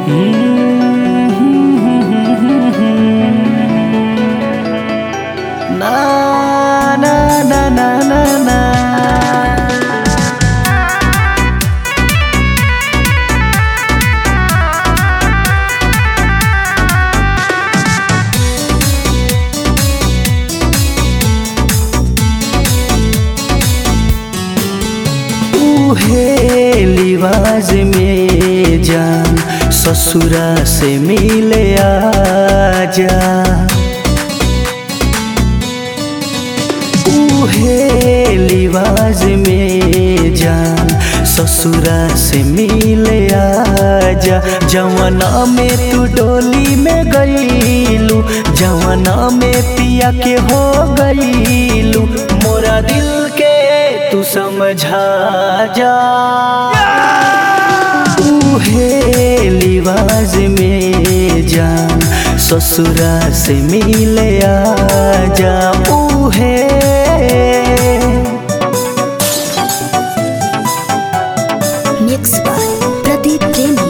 Na na na na na na उहे लिवाज में जान ससुरा से मिले आजा उहे लिवाज में जान ससुरा से मिले आजा जवना में तू डोली में गईलू जवना में पिया के हो गईलू मोरा दिल के तू समझा जा उहे लिवाज में जान ससुरा से मिले आजा उहे Mixed by Pradeep Premi.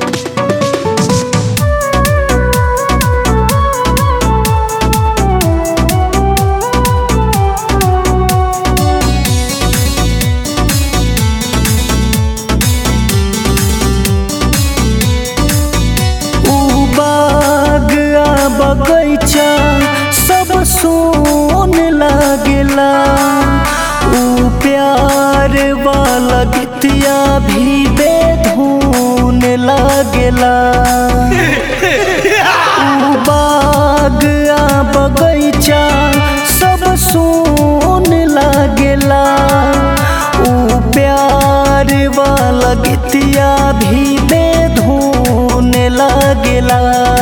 ऊ बाग आ बगैचा सब सोन लागेला ऊ प्यार वाला गीतिया भी बेधून लागेला ऊ बाग आ बगैचा सब सोन लागेला ऊ प्यार वाला गीतिया भी बेधून लागेला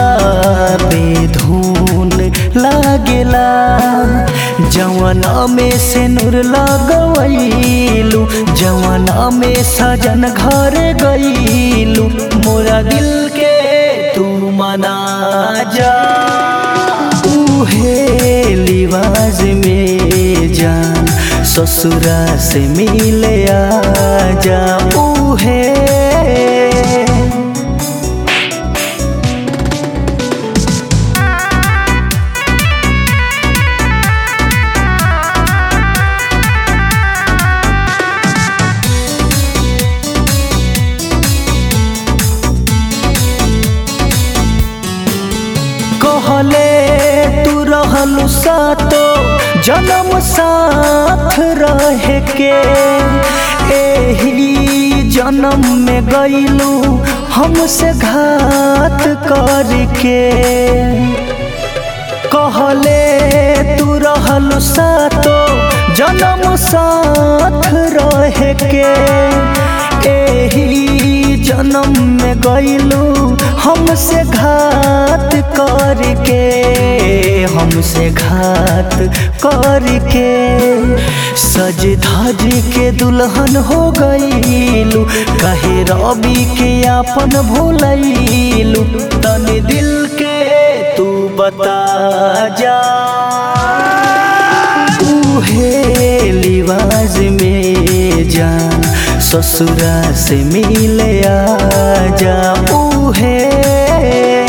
बेधून लागेला जवना में से नूर लगवैलू जवना में सजन घर गईलू मोरा दिल के तू मना जा उहे लिवाज में जान ससुरा से मिले आजा उहे कहले तू रहलू सातो जन्म साथ रहे के एही जन्म में गईलू हमसे घात करके कहले तू रहलू सातो जन्म साथ रहे के एही जन्म में गईलू हमसे घात करके हमसे घात करके सज धज के दुल्हन हो गईलू कहे रवि के अपन भूलैलू तनी दिल के तू बता जा उहे लिवाज में जान ससुरा से मिले आजा उहे